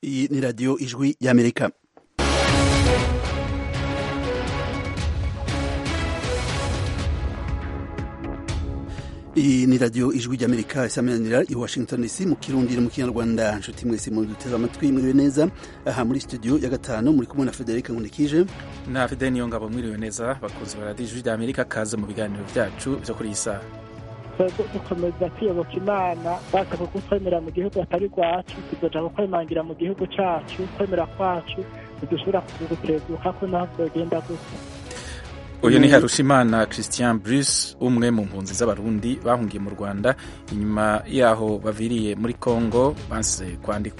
iyi ni radiyo ijwi y'amerika iyi ni radiyo ijwi ry'amerika isameranira i washington dc mu kirundi no mu kinyarwanda nshuti mwese mu duteze amatwi mwiriwe neza aha muri studio ya gatanu muri kumwe na federica nkunikije na fide niyo ngabo mwiriwe neza bakunzi ba radiyo ijwi ry'amerika kaze mu biganiro byacu byo kuri iyi saha twebwe dukomeza kwiyoboka imana bashaka kutwemera mu gihugu atari rwacu tuzoja kukwemangira mu gihugu cacu kwemera kwacu ntidushobora kugutezuka ko naho vyogenda gute uyu ni harushimana christian bruce umwe mu mpunzi z'abarundi bahungiye mu rwanda inyuma yaho baviriye muri congo banse kwandikwa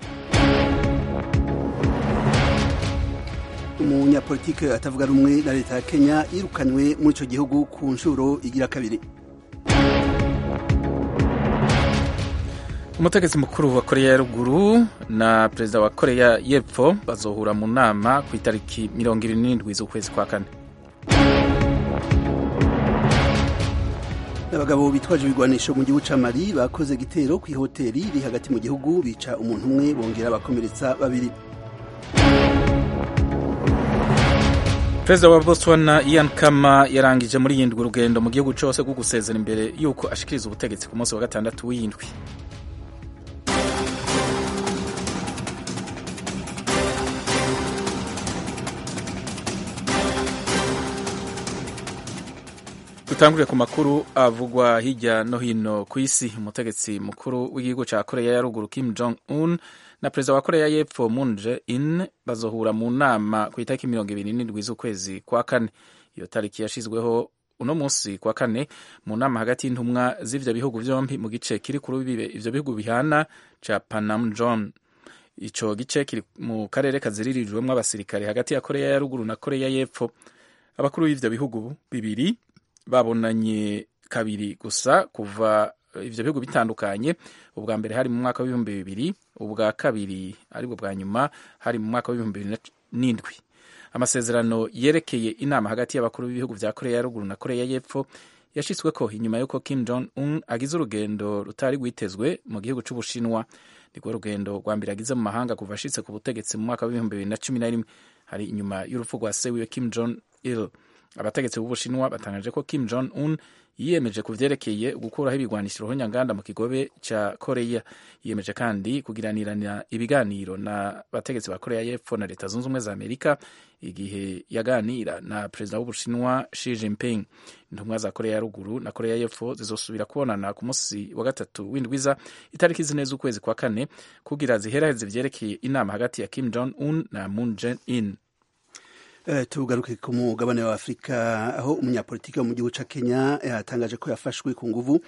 umunyapolitike atavuga rumwe na leta ya kenya yirukanywe muri ico gihugu ku nshuro igira kabiri umutegetsi mukuru wa koreya ya ruguru na perezida wa koreya y'epfo bazohura mu nama ku itariki mirongo ibiri n'indwi z'ukwezi kwa kane abagabo bitwaje ibigwanisho mu gihugu ca mali bakoze igitero ku ihoteri iri hagati mu gihugu bica umuntu umwe bongera bakomeretsa babiri perezida wa botswana ian kama yarangije muri yindwi urugendo mu gihugu cose rwo gusezera imbere y'uko ashikiriza ubutegetsi ku munsi wa gatandatu w'iyindwi dutangurire ku makuru avugwa hirya no hino ku isi umutegetsi mukuru w'igihugu cya koreya ya ruguru kim jong un na perezida wa koreya y'epfo moon jae-in bazohura mu nama ku itariki mirongo ibiri n'indwi z'ukwezi kwa kane iyo tariki yashizweho uno munsi kwa kane mu nama hagati y'intumwa z'ivyo bihugu vyompi mu gice kiri ku rubibe ivyo bihugu bihana ca panamjon ico gice kiri mu karere kaziririjwemwo abasirikare hagati ya koreya ya ruguru na koreya y'epfo abakuru b'ivyo bihugu bibiri babonanye kabiri gusa kuva ivyo bihugu bitandukanye ubwa mbere hari mu mwaka w'ibihumbi bibiri ubwa kabiri aribwo bwa nyuma hari mu mwaka w'ibihumbi bibiri n'indwi amasezerano yerekeye inama hagati y'abakuru b'ibihugu vya koreya ya ruguru na koreya y'epfo yashitsweko inyuma y'uko kim jong un agize urugendo rutari rwitezwe mu gihugu c'ubushinwa nirwo rugendo rwa mbere agize mu mahanga kuva ashitse ku butegetsi mu mwaka w'ibihumbi bibiri na cumi na rimwe hari inyuma y'urupfu rwa se wiwe kim jong il abategetsi b'ubushinwa batangaje ko kim jong un yiyemeje ku vyerekeye gukuraho ibigwanisho ruhonyanganda mu kigobe ca koreya yiyemeje kandi kugiranirana ibiganiro na bategetsi ba koreya y'epfo na leta zunze ubumwe za amerika igihe yaganira na perezida w'ubushinwa Xi Jinping intumwa za koreya ya ruguru na koreya y'epfo zizosubira kubonana ku munsi wa gatatu w'indwiza itariki zine z'ukwezi kwa kane kugira ziheraheze vyerekeye inama hagati ya kim jong un na moon jae-in Uh, tugaruke ku mugabane wa afurika aho umunyapolitiki wo mu gihugu ca kenya yatangaje ko yafashwe ku nguvu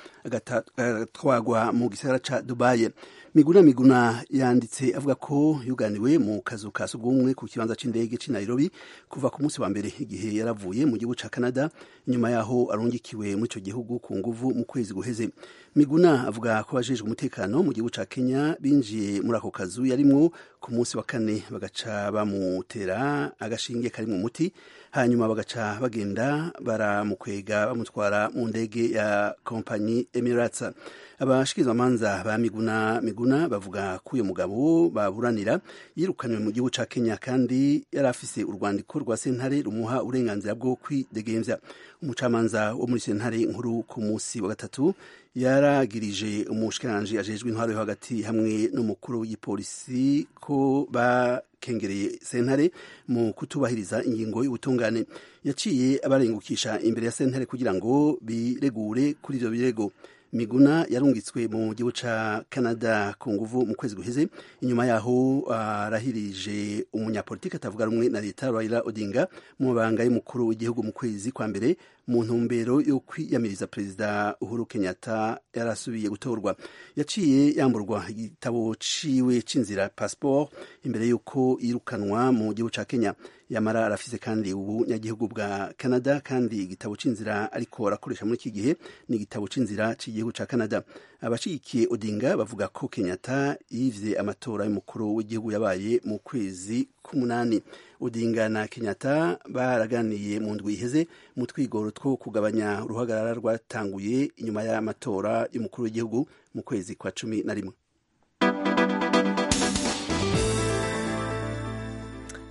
agatwagwa mu gisagara ca dubaye miguna miguna yanditse avuga ko yuganiwe mu kazu ka sugumwe ku kibanza c'indege c'i nairobi kuva ku munsi wa mbere igihe yaravuye mu gihugu ca canada inyuma yaho arungikiwe muri ico gihugu ku nguvu mu kwezi guheze miguna avuga ko abajejwe umutekano mu gihugu ca kenya binjiye muri ako kazu yarimwo ku munsi wa kane bagaca bamutera agashinge karimwo umuti hanyuma bagaca bagenda baramukwega bamutwara mu ndege ya kompanyi emirates abashikirizamanza ba miguna miguna bavuga ko uyu mugabo baburanira yirukanywe mu gihugu ca kenya kandi yari afise urwandiko rwa sentare rumuha uburenganzira bwo kwidegemvya umucamanza wo muri sentare nkuru ku munsi wa gatatu yaragirije umushikiranganji ajejwe intwaro yo hagati hamwe n'umukuru w'igipolisi ko bakengereye sentare mu kutubahiriza ingingo y'ubutungane yaciye abarengukisha imbere ya sentare kugira ngo biregure kuri ivyo birego miguna yarungitswe mu gihugu ca canada ku nguvu mu kwezi guheze inyuma yaho arahirije uh, umunyapolitiki atavuga rumwe na leta raila odinga mu mabanga y'umukuru w'igihugu mu kwezi kwa mbere mu ntumbero yo kwiyamiriza perezida uhuru kenyatta yarasubiye gutorwa yaciye yamburwa igitabo ciwe c'inzira passport imbere y'uko yirukanwa mu gihugu ca kenya yamara arafise kandi ubunyagihugu bwa canada kandi igitabo c'inzira ariko arakoresha muri iki gihe ni igitabo c'inzira c'igihugu ca canada abashigikiye odinga bavuga ko kenyatta yivye amatora y'umukuru w'igihugu yabaye mu kwezi k'umunani odinga na kenyatta baraganiye mu ndwi iheze mu twigoro two kugabanya uruhagarara rwatanguye inyuma y'amatora y'umukuru w'igihugu mu kwezi kwa cumi na rimwe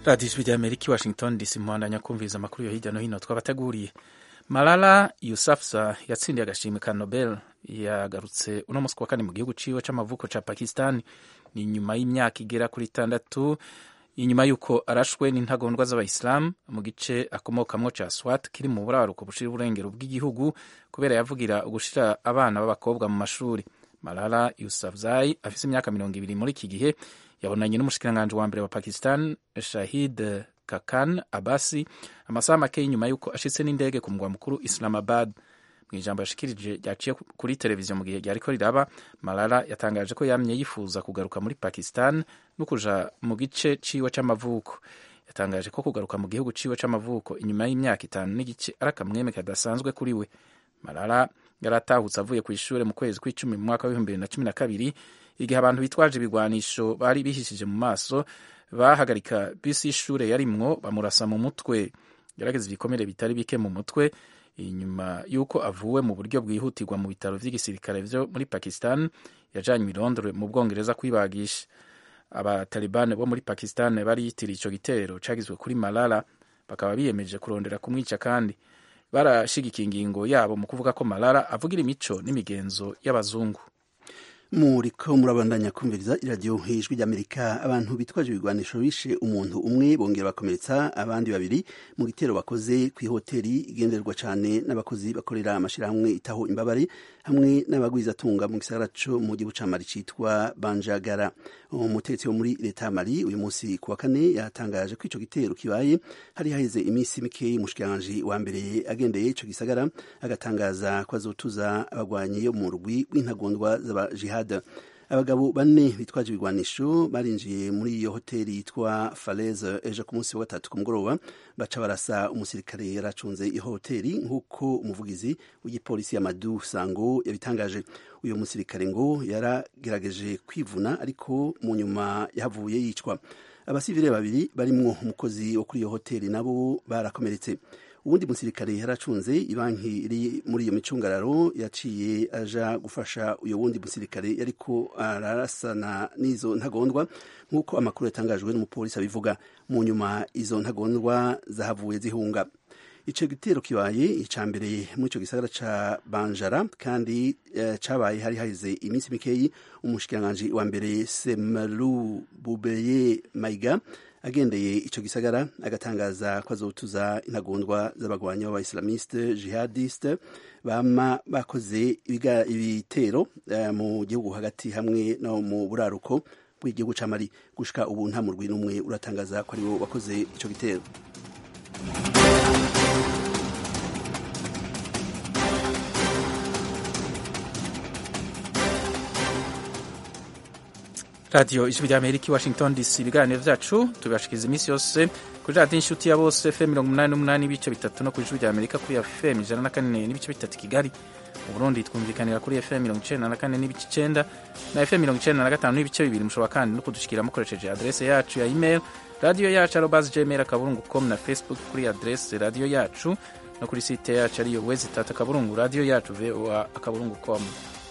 radiyo ijwi rya amerika i washington dc muhandanya kumviriza amakuru yo hirya no hino twabateguriye malala yusafza yatsindiye agashimwe ka nobel yagarutse uno munsi kuwa kane mu gihugu ciwe c'amavuko ca pakistan ni nyuma y'imyaka igera kuri itandatu inyuma y'uko arashwe n'intagondwa z'abayisilamu mu gice akomokamwo ca swat kiri mu buraruko bushira uburengero bw'igihugu kubera yavugira ugushira abana b'abakobwa mu mashuri malala yusafzai afise imyaka mirongo ibiri muri iki gihe yabonanye n'umushikiranganji wa mbere wa pakistan shahid kakan abasi amasaha make nyuma y'uko ashitse n'indege ku mugwa mukuru islamabad mu ijambo yashikirije ryaciye kuri televiziyo mu gihe ryariko riraba malala yatangaje ko yamye yifuza kugaruka muri pakistan no kuja mu gice ciwe c'amavuko yatangaje ko kugaruka mu gihugu ciwe c'amavuko inyuma y'imyaka itanu n'igice ari akamweme kadasanzwe kuri we malala yari atahutse avuye ku ishure mu kwezi kw'icumi mu mwaka w'ibihumbi bibiri na cumi na kabiri igihe abantu bitwaje ibigwanisho bari bihishije mu maso bahagarika bisi y'ishure yarimwo bamurasa mu mutwe yarageze ibikomere bitari bike mu mutwe inyuma y'uko avuwe mu buryo bwihutirwa mu bitaro vy'igisirikare vyo muri pakistan yajanywe i londres mu bwongereza kwibagisha abatalibani bo muri pakistan bari yitiriye ico gitero cagizwe kuri malala bakaba biyemeje kurondera kumwica kandi barashigikiye ingingo yabo mu kuvuga ko malala avugira imico n'imigenzo y'abazungu muriko murabandanya kumviriza iradiyo ijwi ry'amerika abantu bitwaje ibigwanisho bishe umuntu umwe bongera bakomeretsa abandi babiri mu gitero bakoze ku ihoteli igenderwa cyane n'abakozi bakorera amashyirahamwe itaho imbabare hamwe n'abagwizatunga mu gisagara co mu gihugu ca mali citwa banjagara umutetsi wo muri leta ya mali uyu munsi ku wa kane yatangaje ko ico gitero kibaye hari haheze iminsi mikeyi umushikiranganji wa mbere agendeye ico gisagara agatangaza ko azotuza abagwanyi yo mu rugwi rw'intagondwa z'abajihad abagabo bane bitwaje ibigwanisho barinjiye muri iyo hoteli yitwa Falaise ejo ku munsi wa gatatu ku mugoroba baca barasa umusirikare yaracunze iyo hoteli nk'uko umuvugizi w'igipolisi ya Madu Sango yabitangaje uyu musirikare ngo yaragerageje kwivuna ariko mu nyuma yahavuye yicwa abasivile babiri barimwo umukozi wo kuri iyo hoteli nabo barakomeretse uwundi musirikare yaracunze ibanki iri muri iyo micungararo yaciye aja gufasha uyo wundi musirikare yariko ararasana n'izo ntagondwa nk'uko amakuru yatangajwe n'umupolisi abivuga mu nyuma izo ntagondwa zahavuye zihunga ico gitero kibaye ica mbere muri ico gisagara ca banjara kandi uh, cabaye hari haheze iminsi mikeyi umushikiranganji wa mbere semalu bubeye maiga agendeye ico gisagara agatangaza ko azotuza intagondwa z'abagwanyi b'abaislamiste jihadiste bama bakoze ibitero uh, mu gihugu hagati hamwe no mu buraruko bw'igihugu ca Mali gushika ubu nta murwi n'umwe uratangaza ko ariwo wakoze ico gitero radiyo ijwi rya amerika i washington dc ibiganiro vyacu tubibashikiriza iminsi yose kuri radiyo inshuti ya bose fm mirongo umunani n'umunani n'ibice bitatu no ku ijwi rya amerika kuri fm ijana na kane n'ibice bitatu kigali mu burundi twumvikanira kuri fm mirongo icenda na kane n'ibice icenda na fm mirongo icenda na gatanu n'ibice bibiri mushobora kandi no kudushikira mukoresheje adrese yacu ya email radiyo yacu arobas gmail akaburungu com na facebook kuri adrese radiyo yacu no kuri site yacu ariyo wezi tatu akaburungu radiyo yacu voa akaburungu com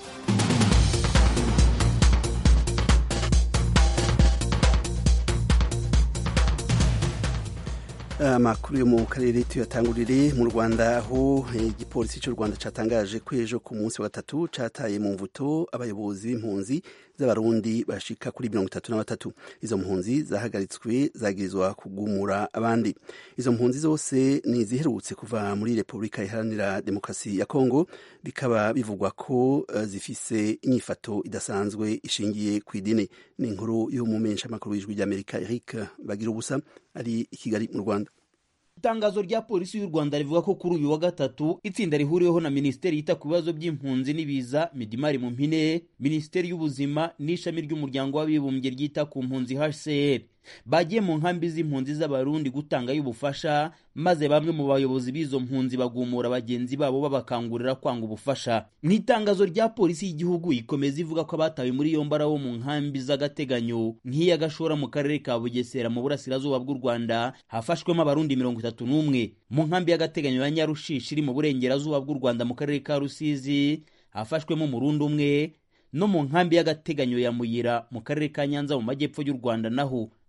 amakuru yo mu karere tuyatangurire mu rwanda aho igipolisi cy'u rwanda cyatangaje ko ejo ku munsi wa gatatu cataye mu mvuto abayobozi b'impunzi z'abarundi bashika kuri mirongo itatu na batatu izo mpunzi zahagaritswe zagirizwa kugumura abandi izo mpunzi zose ni iziherutse kuva muri repubulika iharanira demokarasi ya kongo bikaba bivugwa ko uh, zifise inyifato idasanzwe ishingiye ku idini ni inkuru y'umumenshamakuru w'ijwi ry'amerika eric bagira ubusa ari i kigali mu rwanda itangazo rya polisi y'u rwanda rivuga ko kuri uyu wa gatatu itsinda rihuriweho na minisiteri yita ku bibazo by'impunzi n'ibiza midimari mu mpine minisiteri y'ubuzima n'ishami ry'umuryango w'abibumbye ryita ku mpunzi hcr bagiye mu nkambi z'impunzi z'abarundi gutangayo ubufasha maze bamwe mu bayobozi b'izo mpunzi bagumura bagenzi babo babakangurira kwanga ubufasha mu itangazo rya polisi y'igihugu ikomeza ivuga ko abatawe muri yombi ari abo mu nkambi z'agateganyo nk'iya gashora mu karere ka bugesera mu burasirazuba bw'u rwanda hafashwemo abarundi mirongo itatu n'umwe mu nkambi y'agateganyo ya nyarushishi iri mu burengerazuba bw'u rwanda mu karere ka rusizi hafashwemo umurundi umwe no mu nkambi y'agateganyo ya muyira mu karere ka nyanza mu majyepfo y'u rwanda naho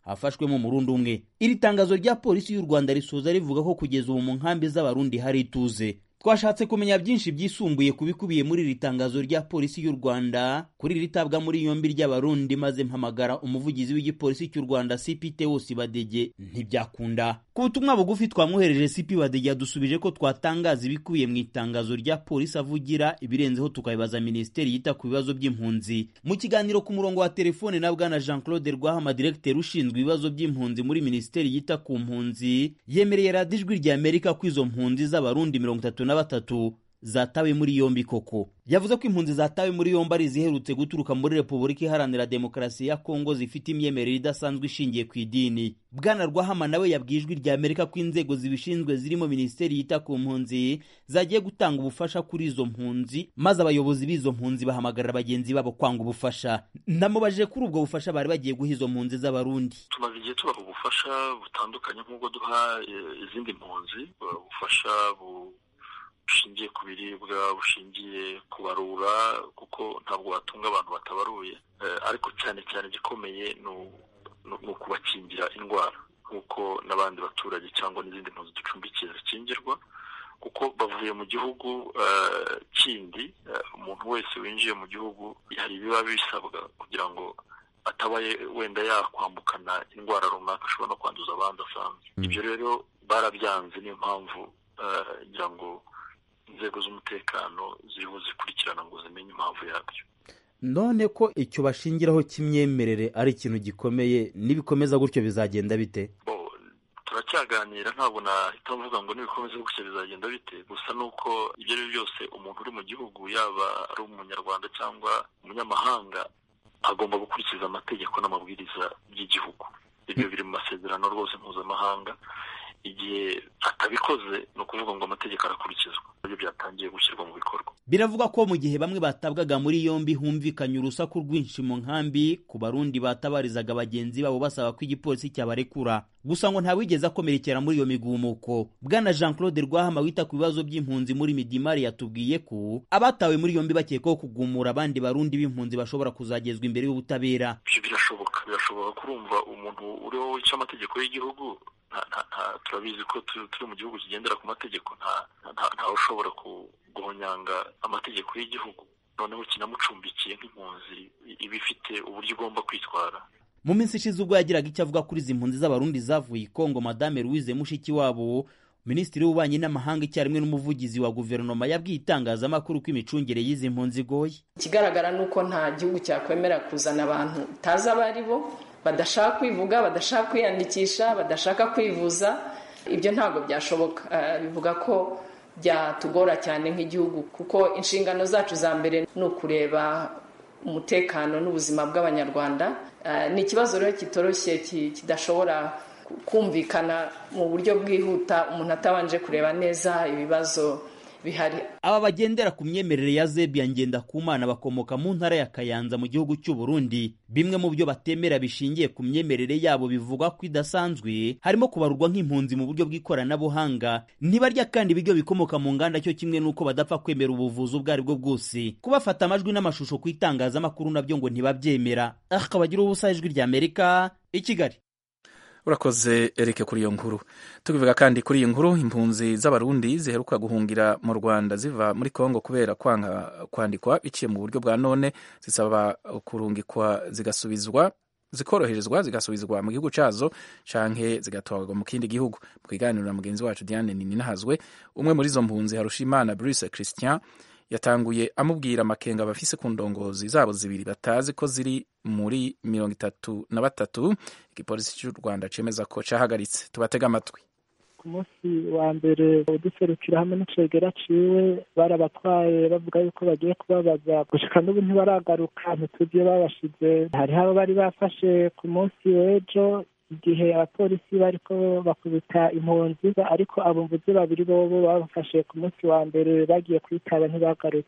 hafashwemo umurundi umwe iri tangazo rya polisi y'u rwanda risoza rivuga ko kugeza ubu mu nkambi z'abarundi hari ituze twashatse kumenya byinshi byisumbuye ku bikubiye muri iri tangazo rya polisi y'u rwanda kuri iri tabwa muri yombi ry'abarundi maze mpamagara umuvugizi w'igipolisi cy'u rwanda cpt wose badege ntibyakunda ku butumwa bugufi twamwohereje cp badege yadusubije ko twatangaza ibikubiye mu itangazo rya polisi avugira ibirenzeho tukabibaza minisiteri yita ku bibazo by'impunzi mu kiganiro ku murongo wa telefone na bwana jean claude rwahama diregiteri ushinzwe ibibazo by'impunzi muri minisiteri yita ku mpunzi yemereye radiyo ijwi rya amerika ko izo mpunzi z'abarundi mirongo itatu na batatu zatawe muri yombi koko yavuze ko impunzi zatawe muri yombi ari iziherutse guturuka muri repubulika iharanira demokarasi ya kongo zifite imyemerere idasanzwe ishingiye ku idini bwana rwahama nawe yabwiye ijwi rya amerika ko inzego zibishinzwe zirimo minisiteri yita ku mpunzi zagiye gutanga ubufasha kuri izo mpunzi maze abayobozi b'izo mpunzi bahamagarira bagenzi babo kwanga ubufasha namubajije kuri ubwo bufasha bari bagiye guha izo mpunzi z'abarundi tumaze igihe tubaha ubufasha butandukanye nk'ubwo duha izindi mpunzi ubufasha bushingiye ku biribwa bushingiye ku barura kuko ntabwo watunga abantu batabaruye ariko cyane cyane igikomeye ni ukubakingira indwara nk'uko n'abandi baturage cyangwa n'izindi mpunzi ducumbikiye zikingirwa kuko bavuye mu gihugu kindi umuntu wese winjiye mu gihugu hari ibiba bisabwa kugira ngo atabaye wenda yakwambukana indwara runaka ashobora no kwanduza abandi asanzwe ibyo rero barabyanze niyo mpamvu ngira ngo inzego z'umutekano ziriho zikurikirana ngo zimenye impamvu yabyo none ko icyo bashingiraho cy'imyemerere ari ikintu gikomeye nibikomeza gutyo bizagenda bite turacyaganira ntabwo nahita mvuga ngo nibikomeza gutyo bizagenda bite gusa ni uko ibyo ari byo byose umuntu uri mu gihugu yaba ari umunyarwanda cyangwa umunyamahanga agomba gukurikiza amategeko n'amabwiriza by'igihugu ibyo biri mu masezerano rwose mpuzamahanga igihe atabikoze ni ukuvuga ngo amategeko arakurikizwa ibyo byatangiye gushyirwa mu bikorwa biravugwa ko mu gihe bamwe batabwaga muri yombi humvikanye urusaku rwinshi mu nkambi ku barundi batabarizaga bagenzi babo basaba ko igipolisi cyabarekura gusa ngo ntawigeze akomerekera muri iyo migumuko bwana jean claude rwahama wita ku bibazo by'impunzi muri midimari yatubwiye ko abatawe muri yombi bakekwaho kugumura abandi barundi b'impunzi bashobora kuzagezwa imbere y'ubutabera ibyo birashoboka birashoboka kurumva umuntu uriho wica amategeko y'igihugu turabizi ko turi mu gihugu kigendera ku mategeko ntawe ushobora guhonyanga amategeko y'igihugu noneho kinamucumbikiye nk'impunzi iba ifite uburyo igomba kwitwara mu minsi ishize ubwo yagiraga icyo avuga kuri izi mpunzi z'abarundi zavuye i kongo madame louise mushikiwabo minisitiri w'ububanyi n'amahanga icyarimwe n'umuvugizi wa guverinoma yabwiye itangazamakuru ko imicungire y'izi mpunzi igoye ikigaragara ni uko nta gihugu cyakwemera kuzana abantu utazi abo ari bo badashaka kwivuga badashaka kwiyandikisha badashaka kwivuza ibyo ntabwo byashoboka bivuga ko byatugora cyane nk'igihugu kuko inshingano zacu za mbere ni ukureba umutekano n'ubuzima bw'abanyarwanda ni ikibazo rero kitoroshye kidashobora kumvikana mu buryo bwihuta umuntu atabanje kureba neza ibibazo bihari aba bagendera ku myemerere ya zebiya ngendakumana bakomoka mu ntara ya kayanza mu gihugu cy'u Burundi bimwe mu byo batemera bishingiye ku myemerere yabo bivugwa ko idasanzwe harimo kubarurwa nk'impunzi mu buryo bw'ikoranabuhanga ntibarya kandi ibiryo bikomoka mu nganda cyo kimwe n'uko badapfa kwemera ubuvuzi ubwo ari bwo bwose kubafata amajwi n'amashusho ku itangazamakuru nabyo ngo ntibabyemera akabagira ubusa ijwi rya amerika i kigali urakoze erike kuri iyo nkuru tukivuga kandi kuri iyi nkuru impunzi z'abarundi ziheruka guhungira mu rwanda ziva muri kongo kubera kwanga kwandikwa biciye mu buryo bwa none zisaba kurungikwa zigasubizwa zikoroherezwa zigasubizwa mu gihugu cyazo canke zigatwarwa mu kindi gihugu mu kiganiro na mugenzi wacu diane nininahazwe umwe muri izo mpunzi harushimana bruce christian yatanguye amubwira amakenga bafise ku ndongozi zabo zibiri batazi ko ziri muri mirongo itatu na batatu igipolisi cy'u rwanda cemeza ko cahagaritse tubatega amatwi ku munsi wa mbere uduserukira hamwe n'icegera ciwe barabatwaye bavuga yuko bagiye kubabaza gushika n'ubu ntibaragaruka ntituzi iyo babashize hariho abo bari bafashe ku munsi w'ejo igihe abapolisi bariko bakubita impunzi ariko abumvuzi babiri bobo babafashe ku munsi wa mbere bagiye kwitaba ntibagarutse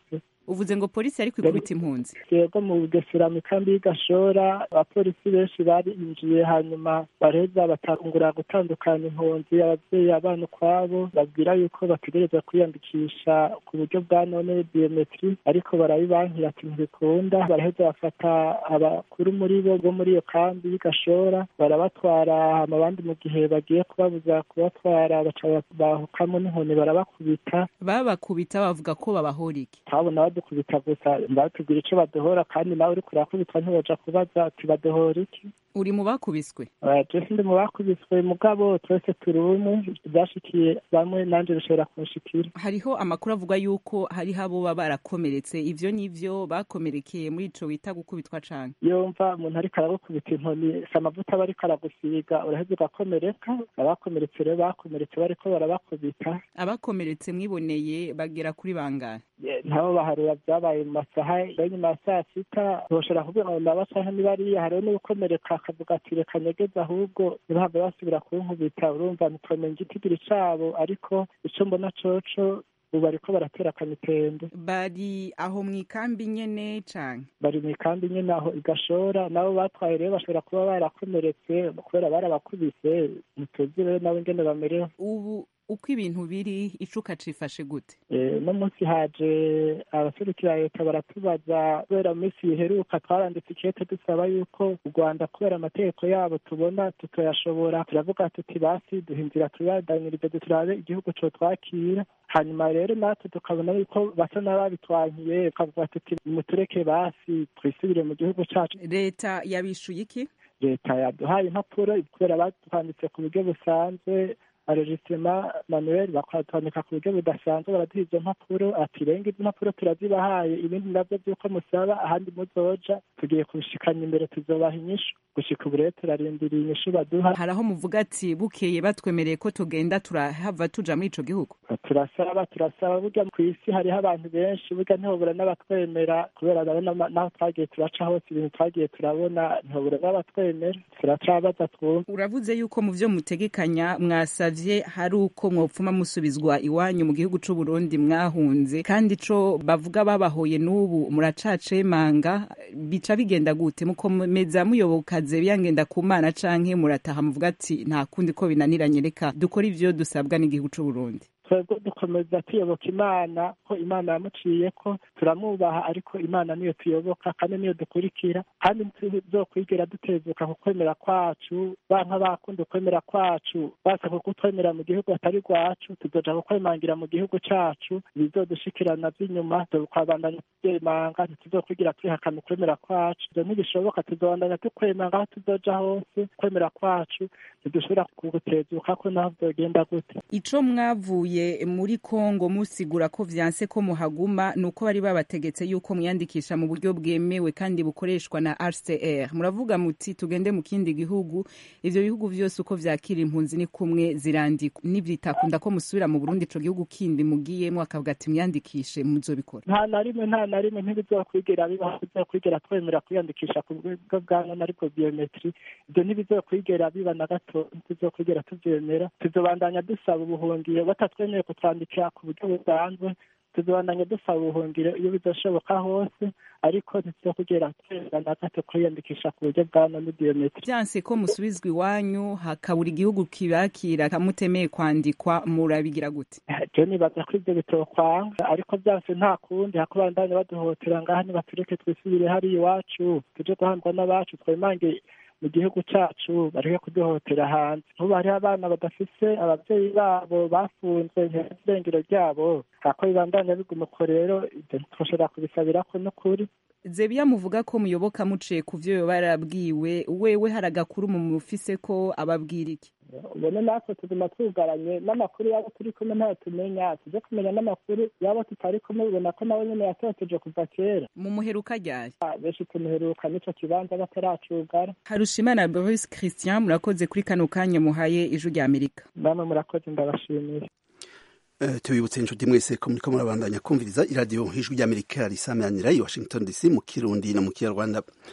uvuze ngo polisi yari kwikubita impunzi yego mu bugesera mu kambi y'igashora abapolisi benshi barinjiye hanyuma bareza batangura gutandukanya impunzi ababyeyi abana ukwabo babwira yuko bategereza kwiyandikisha ku buryo bwa none biometri ariko barabibankira ati ntibikunda baraheza bafata abakuru muri bo bo muri iyo kambi y'igashora barabatwara hama abandi mu gihe bagiye kubabuza kubatwara baca bahukamo n'inkoni barabakubita babakubita bavuga ko babahora iki twabona badukubita gusa batubwira ico badohora kandi nawe uriko urakubitwa ntiwoja kubaza ati badohora iki uri mu bakubiswe je sindi mu bakubiswe mugabo twese turi umwe byashikiye bamwe nanje bishobora kunshikira hariho amakuru avuga yuko hariho abo baba barakomeretse ivyo nivyo bakomerekeye muri ico wita gukubitwa canke yumva umuntu ariko aragukubita inkoni si amavuta aba ariko aragusiga uraheza ugakomereka abakomeretse rero bakomeretse bariko barabakubita abakomeretse mwiboneye bagera kuri bangahe ntabo baharura vyabaye mu masaha yo nyuma ya saa sita boshobora kuvuga ngo naba canke niba ariya hariho n'ugukomereka akavuga ati reka nyegeze ahubwo ntibahave basubira kunkubita urumva ntitomenya igitigiri cabo ariko ico mbona coco ubu bariko baratera akamitende bari aho mu ikambi nyene canke bari mu ikambi nyene aho igashora nabo batwaye rero bashobora kuba barakomeretse kubera barabakubise ntituzi rero nabo ingene bamerewe ubu uko ibintu biri icuka cifashe gute no munsi haje abaserukira leta baratubaza kubera mu minsi yiheruka twaranditse ikete dusaba yuko u rwanda kubera amategeko yabo tubona tutoyashobora turavuga tuti basi duha inzira tubadanyirize turabe igihugu co twakira hanyuma rero natwe tukabona yuko basa n'ababitwankiye tukavuga tuti mutureke basi twisubire mu gihugu cacu leta yabishuye iki leta yaduhaye impapuro kubera batwanditse ku buryo busanzwe aregisema manuel bakatwandika ku buryo budasanzwe baraduha izo mpapuro ati renga izo mpapuro turazibahaye ibindi navyo vy'uko musaba ahandi muzoja tugiye kubishikanya imbere tuzobaha inyishu gushika ubu rero turarindiriye inyishu baduha hari aho muvuga ati bukeye batwemereye ko tugenda turahava tuja muri ico gihugu turasaba turasaba burya kw'isi hariho abantu benshi burya ntihobura n'abatwemera kubera ndabona naho twagiye turaca hose ibintu twagiye turabona ntihobura n'abatwemera turacabaza twumva uravuze yuko mu vyo mutegekanya mwasavye hari uko mwopfuma musubizwa iwanyu mu gihugu c'u Burundi mwahunze kandi ico bavuga babahoye n'ubu muracacemanga bica bigenda gute mukomeza muyobokaze byangenda ku mana canke murataha muvuga ati nta kundi ko binaniranye reka dukora ivyo dusabwa n'igihugu c'u Burundi twebwe dukomeza tuyoboka imana ko imana yamuciye ko turamwubaha ariko imana niyo tuyoboka kandi niyo dukurikira kandi ntituzokwigera dutezuka ku kwemera kwacu banka bakunda ukwemera kwacu basaba kutwemera mu gihugu atari rwacu tuzoja kukwemangira mu gihugu cacu bizodushikirana vy'inyuma tukabandanya tuvyemanga ntituzokwigira twihakana ukwemera kwacu ivyo ntibishoboka tuzobandanya tukwemanga aho tuzoja hose kwemera kwacu ntidushobora kugutezuka ko naho vyogenda gute ico mwavuye muri Kongo musigura ko vyanse ko muhaguma nuko bari babategetse yuko mwiyandikisha mu buryo bwemewe kandi bukoreshwa na RCR muravuga muti tugende mu kindi gihugu ivyo bihugu vyose uko vyakira impunzi ni kumwe zirandikwa nivyitakunda ko musubira mu Burundi ico gihugu kindi mugiyemwo akavuga ati mwiyandikishe muzobikora nta na rimwe nta na rimwe ntibizokwigera bibaho bizokwigera twemera kwiyandikisha ku bwo bwa none ariko biometri ivyo ntibizokwigera biba na gato ntituzokwigera tuvyemera tuzobandanya dusaba ubuhungiro batatwe twemewe kutwandikira ku buryo busanzwe tuzobandanya dusaba ubuhungiro iyo bizoshoboka hose ariko ntituzokugera tweza na gato kwiyandikisha ku buryo bwa none biometri vyanse ko musubizwa iwanyu hakabura igihugu kibakira kamutemeye kwandikwa murabigira gute je nibaza ko ivyo bitokwanga ariko vyanse nta kundi hakubandanya baduhotera ngaha nibatureke twisubire hariya iwacu tuje guhandwa n'abacu twemange mu gihugu cacu bareke kuduhotera hanze nkubu hariho abana badafise abavyeyi babo bafunzwe irengero ryabo hako bibandanya biguma uko rero ivyo ntitwoshobora kubisabirako n'ukuri zebiya muvuga ko muyoboka muciye ku vyo yoba yarabwiwe wewe hari agakuru mu mufise ko ababwira iki ubone natwe tuguma twugaranye n'amakuru yabo turi kumwe ntayo tumenya tuje kumenya n'amakuru yabo tutari kumwe ubona ko nawe nyene yatoteje kuva kera mu muheruka ryari benshi tumuheruka n'ico kibanza bataracugara harushimana Boris Christian murakoze kuri kano kanya muhaye ijwi rya Amerika namwe murakoze ndabashimiye tubibutse inshuti mwese ko muriko murabandanya kumviriza iradiyo ijwi ry'amerika risamanira i washington dc mu kirundi no mu kinyarwanda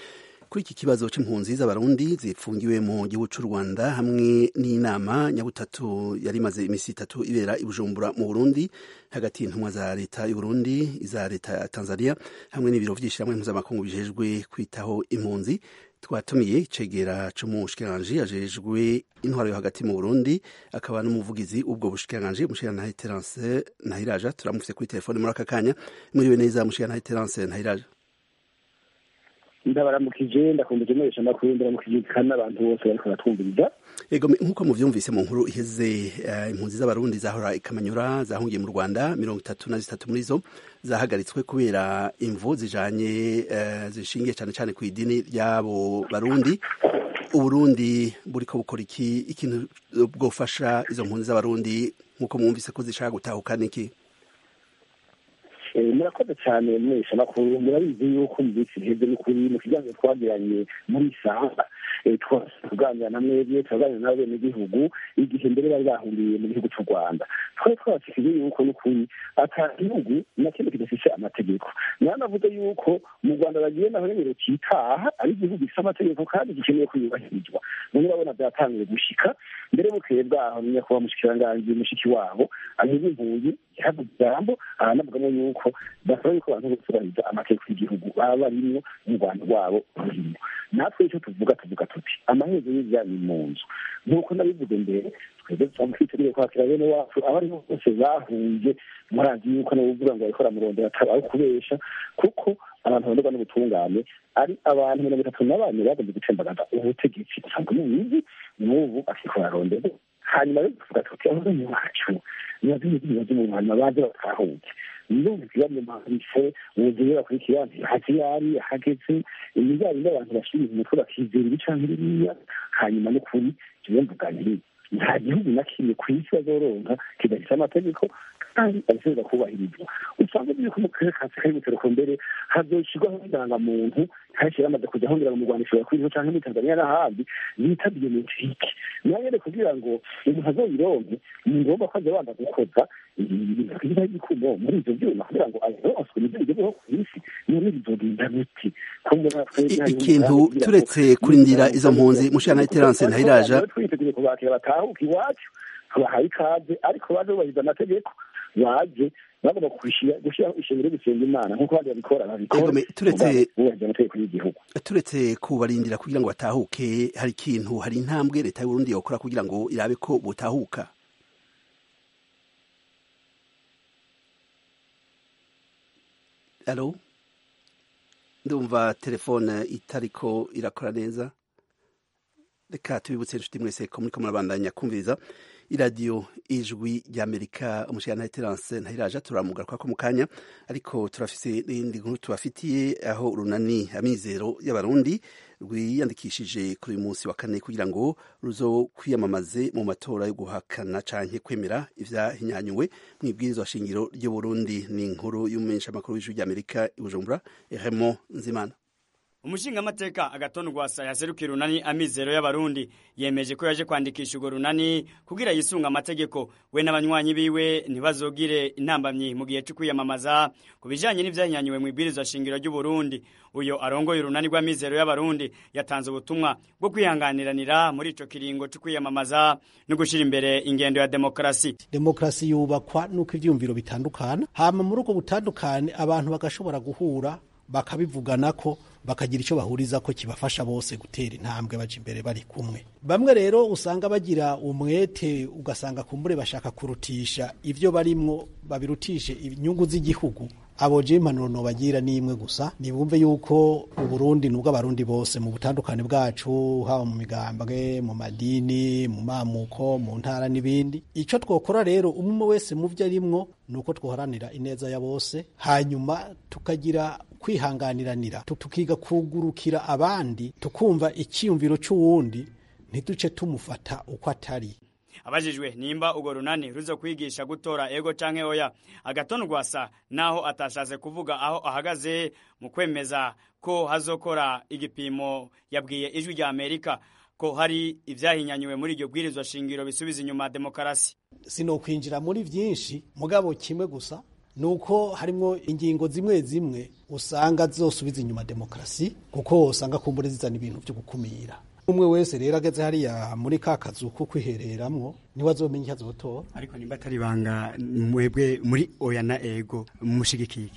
kuri iki kibazo c'impunzi z'abarundi zipfungiwe mu gihugu c'u rwanda hamwe n'inama nyabutatu yari imaze imisi itatu ibera i bujumbura mu burundi hagati y'intumwa za leta y'uburundi iza leta ya tanzania hamwe n'ibiro vy'ishirahamwe mpuzamakungu bijejwe kwitaho impunzi twatumiye icegera c'umushikiranganji ajejwe intwaro yo hagati mu burundi akaba n'umuvugizi ubwo bushikiranganji umushikirantahe terence ntahiraja turamufise kuri telefone muri aka kanya muriwe neza mushikirantahe terence ntahiraja ndabaramukije ndakumbuye mwesha makuru ndaramukije kandi n'abantu bose bariko baratwumviriza ego nk'uko muvyumvise mu nkuru iheze uh, impunzi z'abarundi zahora ikamanyura zahungiye mu rwanda mirongo itatu na zitatu muri zo zahagaritswe kubera imvu zijanye uh, zishingiye cane cane ku idini ry'abo barundi uburundi buriko bukora iki ikintu bwofasha izo mpunzi z'abarundi nk'uko mwumvise ko zishaka gutahukana iki murakoze cyane mwesha makuru murabizi yuko mu minsi iheze n'ukuri mu kiganiro twagiranye muri sanga tuganira na mwebwe turaganira n'abenegihugu igihe mbere bari bahungiye mu gihugu cy'u rwanda twari twabashikije yuko n'ukuri ata gihugu na kimwe kidafise amategeko nayo navuze yuko mu rwanda bagiye naho nyene kitaha ari igihugu gifise amategeko kandi gikeneye kuyubahirizwa none urabona byatanguye gushika mbere bukeye bwaho nyakubahwa mushikiranganji mushiki wabo anyuze impunzi yahavuze ijambo aranavugamo yuko basaba yuko abantu bose bubahiriza amategeko y'igihugu baba barimwo mu rwanda rwabo rurimo natwe icyo tuvuga tuvuga tuti amaherezo y'ibya ni mu nzu nk'uko nabivuze mbere twebwe twamufitiriye kwakira bene wacu abo aribo bose bahunze murazi yuko nabuvuga ngo bariko baramurondera atari kubesha kuko abantu baronderwa n'ubutungane ari abantu mirongo itatu na bane bagomba gutembagaza ubutegetsi usanga mubizi n'ubu akiko barondera hanyuma rero tuvuga tuti abazanye wacu nibaze ibibazo mu hanyuma baze batahuke ndumva ikibazo mpandise ubuzima bakurikira ntihati yari hageze imijyanye n'abantu bashyira umutwe bakizera ibi canke biriya hanyuma n'ukuri jewe mvuganire nta gihugu na kimwe ku isi bazoronka kidafite amategeko kandi abisabwa kubahirizwa usanga biri mu karere ka afurika y'ubuseruko mbere hazoshirwaho indangamuntu henshi yamaze kujya ahongera mu rwanda ishobora kuriho canke muri tanzania n'ahandi bita biometrike nayo rero kugira ngo umuntu azoyironke ni ngombwa ko aza abanza gukoza ibintu twiza y'ikumo muri ivyo vyuma kugira ngo ayironswe nivyo bigezweho ku isi none bizogenda gute ikintu turetse kurindira izo mpunzi mushana terence ntahiraja twiteguye kubakira batahuka iwacu tubahaye ikaze ariko baje bubahiriza amategeko baje bagomba gushyiraho ishingiro ryo gusenga imana nk'uko abandi babikora babikora turetse bubahiriza amategeko y'igihugu turetse kubarindira kugira ngo batahuke hari ikintu hari intambwe leta y'uburundi yokora kugira ngo irabe ko butahuka alo ndumva telefone itariko irakora neza reka tubibutse inshuti mwese ko muriko murabandanya kumviriza iradiyo ijwi ry'amerika umushyirana terance ntahiraja turamugaruka ko mu kanya ariko turafise n'indi nkuru tubafitiye aho urunani amizero y'abarundi rwiyandikishije kuri uyu munsi wa kane kugira ngo ruzo kwiyamamaze mu matora yo guhakana canke kwemera ivyahinyanyuwe mu ibwirizwa shingiro ry'uburundi ni inkuru y'umumenyeshamakuru w'ijwi ry'amerika i bujumbura remo nzimana umushingamateka agatonda rwasa yaserukiye runani amizero y'abarundi yemeje ko yaje kwandikisha urwo runani kugira yisunga amategeko we n'abanywanyi biwe ntibazogire intambamyi mu gihe cyo kwiyamamaza ku bijanye n'ivyahinyanyuwe mu ibwirizwa shingiro ry'uburundi uyo arongoye urunani rw'amizero y'abarundi yatanze ubutumwa bwo kwihanganiranira muri ico kiringo cyo kwiyamamaza no gushira imbere ingendo ya demokarasi demokarasi yubakwa nuko ivyumviro bitandukana hama muri ubwo butandukane abantu bagashobora guhura bakabivuganako bakagira icyo bahuriza ko kibafasha bose gutera intambwe baje imbere bari kumwe bamwe rero usanga bagira umwete ugasanga kumbure bashaka kurutisha ivyo barimwo babirutishe inyungu z'igihugu abo je impanuro nobagira ni imwe gusa nibumve yuko uburundi nubwo abarundi bose mu butandukane bwacu haba mu migambwe mu madini mu mamuko mu ntara n'ibindi ico twokora rero umwe wese mu vyo arimwo nuko twoharanira ineza ya bose hanyuma tukagira kwihanganiranira tukiga kugurukira abandi tukumva icyiyumviro cy'uwundi ntiduce tumufata uko atari abajijwe nimba urwo runani ruzo kwigisha gutora ego canke oya agatonda rwasa naho atashatse kuvuga aho ahagaze mu kwemeza ko hazokora igipimo yabwiye ijwi rya amerika ko hari ivyahinyanyuwe muri iryo bwirizwa shingiro bisubiza inyuma demokarasi sinokwinjira muri vyinshi mugabo kimwe gusa ni uko harimo ingingo zimwe zimwe usanga zosubiza inyuma demokarasi kuko usanga kumbure zizana ibintu byo gukumira umwe wese rero ageze hariya muri ka kazu ko kwihereramwo niwe azomenya icyo azotora ariko nimba atari banga mwebwe muri oya na ego mushigikiye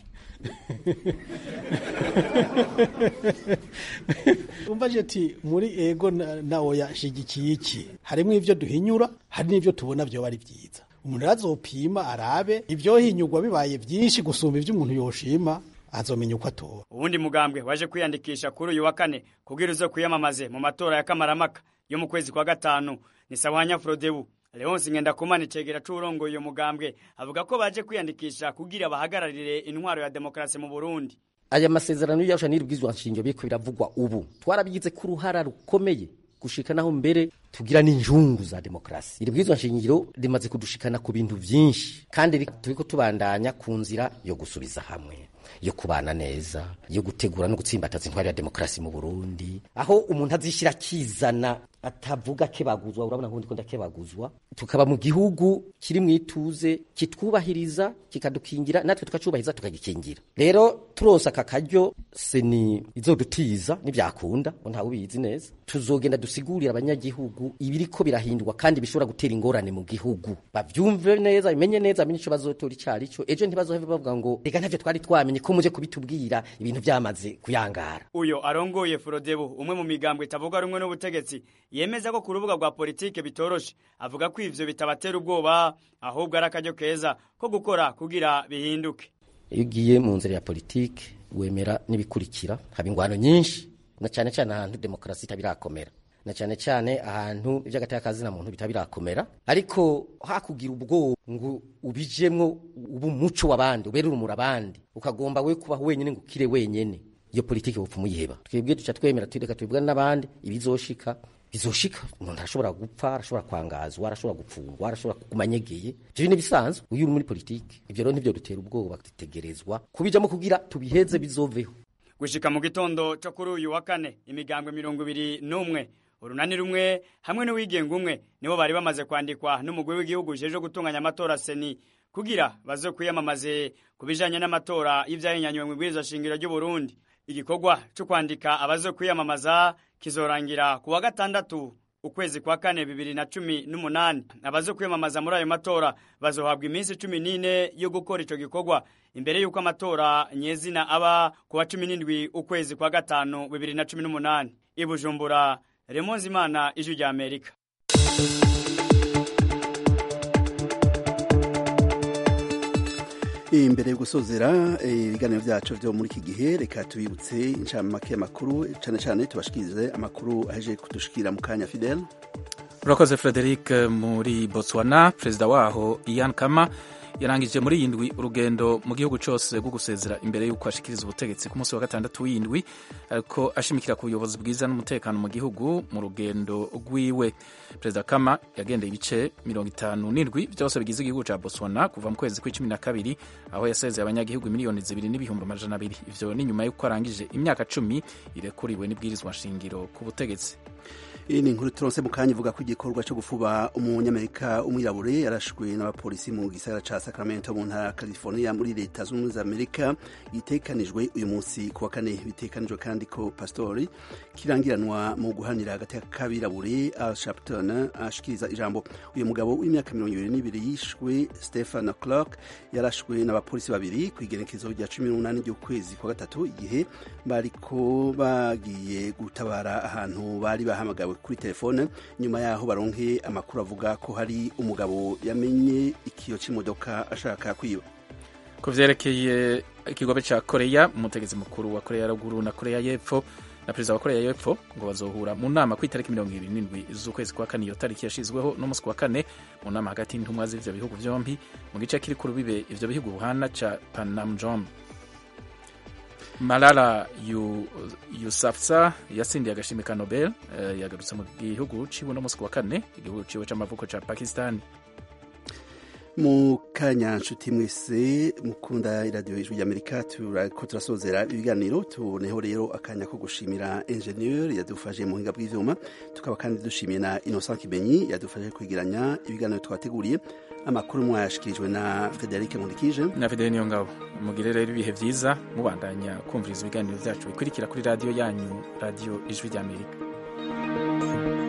umvaje ati muri ego na, na oya nshigikiye iki harimo ivyo duhinyura hari n'ivyo tubona vyoba ari vyiza umuntu azopima arabe ivyohinyurwa bibaye vyinshi gusumba ivyo umuntu yoshima azomenya uko atora uwundi mugambwe waje kwiyandikisha kuri uyu wa kane kugira uzo kwiyamamaze mu matora ya kamaramaka yo mu kwezi kwa gatanu ni sawanya frodebu leonsi ngendakumana icegera c'uwurongoye uyo mugambwe avuga ko baje kwiyandikisha kugira bahagararire intwaro ya demokarasi mu burundi aya masezerano y'iyarusha n'irubwizwa nshingiro biriko biravugwa ubu twarabigize ko uruhara rukomeye gushika naho mbere tugira n'injungu za demokarasi iri bwizwa nshingiro rimaze kudushikana ku bintu vyinshi kandi turiko tubandanya ku nzira yo gusubiza hamwe yo kubana neza yo gutegura no gutsimbataza intwari ya demokarasi mu Burundi aho umuntu azishira akizana atavuga kebaguzwa urabona ngo ndiko ndakebaguzwa tukaba mu gihugu kiri mu ituze kitwubahiriza kikadukingira natwe tukacubahiriza tukagikingira rero turonsa aka karyo seni izodutiza nivyakunda ngo ntawe ubizi neza tuzogenda dusigurira abanyagihugu ibiriko birahindurwa kandi bishobora gutera ingorane mu gihugu bavyumve neza bimenye neza amenye ico bazotora icari co ejo ntibazohave bavuga ngo reka ntavyo twari twamenye ko muje kubitubwira ibintu vyamaze kuyangara uyo arongoye Frodebu umwe mu migambwe itavuga rumwe n'ubutegetsi yemeza ko ku rubuga rwa politike bitoroshe avuga ko ivyo bitabatera ubwoba ahubwo ari akaryo keza ko gukora kugira bihinduke iyo ugiye mu nzira ya politike wemera n'ibikurikira haba ingwano nyinshi na cyane cyane ahantu demokarasi itabirakomera na cyane cyane ahantu iby'agateka muntu bitabirakomera ariko hakugira ubwoba ngo ubijemwo ubu umuco w'abandi ubere urumuri abandi ukagomba we kubaho wenyine ngo ukire wenyene iyo politike bupfa umuyiheba twebwe duca twemera tureka tubibwana n'abandi ibizoshika bizoshika umuntu arashobora gupfa arashobora kwangazwa arashobora gupfungwa arashobora kuguma anyegeye ivyo ni bisanzwe uyu uri muri politike ivyo rero nivyo dutera ubwoba dutegerezwa kubijamo kugira tubiheze bizoveho gushika mu gitondo cyo kuri uyu wa kane imigambwe mirongo ibiri n'umwe urunani rumwe hamwe n'uwigenga umwe nibo bari bamaze kwandikwa n'umugwi w'igihugu ujejwe gutunganya amatora seni kugira baze kwiyamamaze ku bijanye n'amatora y'ivyahinyanywe mu ibwirizwa shingiro ry'u Burundi igikorwa cyo kwandika abaze kwiyamamaza kizorangira ku wa gatandatu ukwezi kwa kane bibiri na cumi n'umunani abaze kwiyamamaza muri ayo matora bazohabwa iminsi cumi n'ine yo gukora ico gikorwa imbere y'uko amatora nyezina aba ku wa cumi n'indwi ukwezi kwa gatanu bibiri na cumi n'umunani i bujumbura remonzi imana ijwi rya amerika imbere yo gusozera ibiganiro byacu byo muri iki gihe reka tubibutse inshamake y'amakuru cyane cyane tubashikirize amakuru aheje kudushikira mu kanya fidel urakoze frederic muri botswana perezida waho ian kama yarangije muri iyi ndwi urugendo mu gihugu cyose rwo gusezera imbere y'uko ashikiriza ubutegetsi ku munsi wa gatandatu w'indwi ariko ashimikira ku buyobozi bwiza n'umutekano mu gihugu mu rugendo rwiwe perezida kama yagendeye ibice mirongo itanu n'indwi byose bigize igihugu cya botswana kuva mu kwezi kw'icumi na kabiri aho yasezeye abanyagihugu miliyoni zibiri n'ibihumbi amajana abiri ivyo ni nyuma y'uko arangije imyaka cumi irekuriwe n'ibwirizwa nshingiro ku butegetsi iyi ni inkuru turonse mu kanya ivuga ko igikorwa cyo gufuba umunyamerika umwirabure yarashwe n'abapolisi mu gisagara ca Sacramento mu ntara ya California muri leta zunze ubumwe za Amerika gitekanijwe uyu munsi ku wa kane bitekanijwe kandi ko pastori kirangiranwa mu guhanira agateka k'abirabure Al Sharpton ashikiriza ijambo uyu mugabo w'imyaka mirongo ibiri n'ibiri yishwe Stephen Clark yarashwe n'abapolisi babiri ku igenekezo rya cumi n'umunani ry'ukwezi kwa gatatu igihe bariko bagiye gutabara ahantu bari bahamagawe kuri telefone nyuma yaho baronke amakuru avuga ko hari umugabo yamenye ikiyo cy'imodoka ashaka kwiba ku vyerekeye ikigobe ca koreya umutegetsi mukuru wa koreya ya ruguru na koreya y'epfo na perezida wa koreya y'epfo ngo bazohura mu nama ku itariki mirongo ibiri n'indwi z'ukwezi kwa kane iyo tariki yashizweho n'umunsi wa kane mu nama hagati y'intumwa z'ivyo bihugu vyombi mu gice kiri ku rubibe ivyo bihugu buhana ca panamjom Malala Yousafzai yatsindiye agashimwe ka Nobel uh, yagarutse mu gihugu ciwe no musi wa kane igihugu ciwe c'amavuko ca Pakistan mu kanya nshuti mwese mukunda iradiyo ijwi ry'amerika turako turasozera ibiganiro tuboneho rero akanya ko gushimira enjeniyeri yadufashe mu buhinga bw'ivyuma tukaba kandi dushimiye na innocent kibenyi yadufashe kwegeranya ibiganiro twateguriye amakuru mwayashikirijwe na frederic nkundikije na fideli niyo ngabo mugire rero ibihe byiza mubandanya kumviriza ibiganiro byacu bikurikira kuri radiyo yanyu radiyo ijwi ry'amerika